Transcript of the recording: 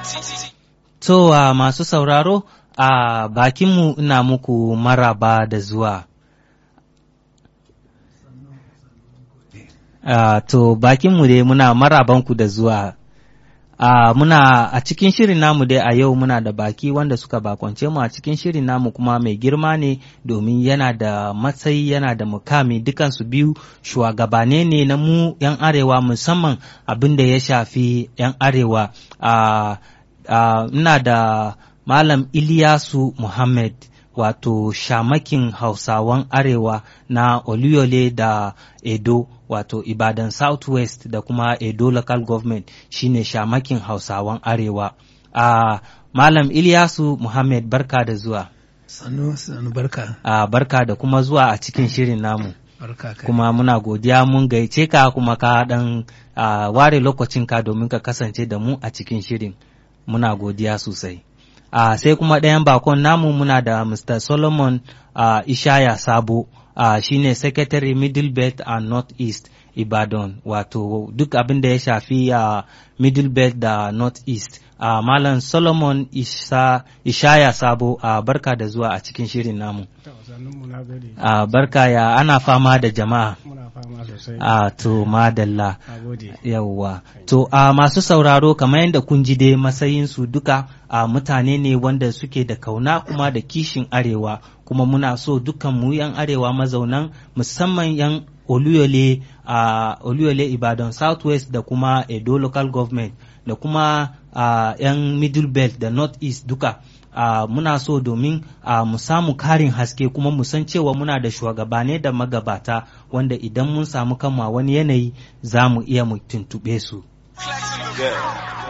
To uh, masu sauraro a uh, bakinmu ina muku maraba da zuwa. Uh, to bakinmu dai muna marabanku da zuwa. Uh, muna a cikin shirin namu dai a yau muna da baki wanda suka bakwance mu a cikin shirin namu kuma mai girma ne domin yana da matsayi yana da mukami dukansu biyu shugabane ne na mu 'yan arewa musamman abin da ya shafi 'yan arewa uh, ina uh, da Malam Iliyasu Muhammad wato shamakin Hausawan Arewa na Oluyole da Edo wato Ibadan Southwest da kuma Edo Local Government shine shamakin Hausawan Arewa. Uh, Malam Iliyasu Muhammad barka da zuwa. Sanu, sanu barka. Uh, barka da kuma zuwa a cikin shirin namu. Barka kai. Kuma muna godiya mun gaice ka kuma ka dan uh, ware lokacinka domin ka kasance da mu a cikin shirin. muna godiya sosai. Uh, sai kuma ɗayan bakon namu muna da Mr. Solomon uh, Ishaya Sabo, uh, shine Secretary Middle Belt and North East Ibadan, wato duk abin da ya shafi uh, Middle Belt da North East. Uh, Malam Solomon Isha, Ishaya Sabo, uh, barka da zuwa a cikin shirin namu. Uh, barka ya ana fama da jama'a. A to madalla yawwa to a masu sauraro kamar yadda kun ji dai matsayinsu duka a mutane ne wanda suke da kauna kuma da kishin arewa kuma muna so dukan mu yan arewa mazaunan musamman yan oluyole a oluyole ibadan southwest da kuma edo local government da kuma a yan middle belt da north east duka Uh, muna so domin uh, mu samu karin haske kuma mu san cewa muna da shugabane da magabata wanda idan mun samu kanmu wani yanayi za mu iya mu tuntuɓe su.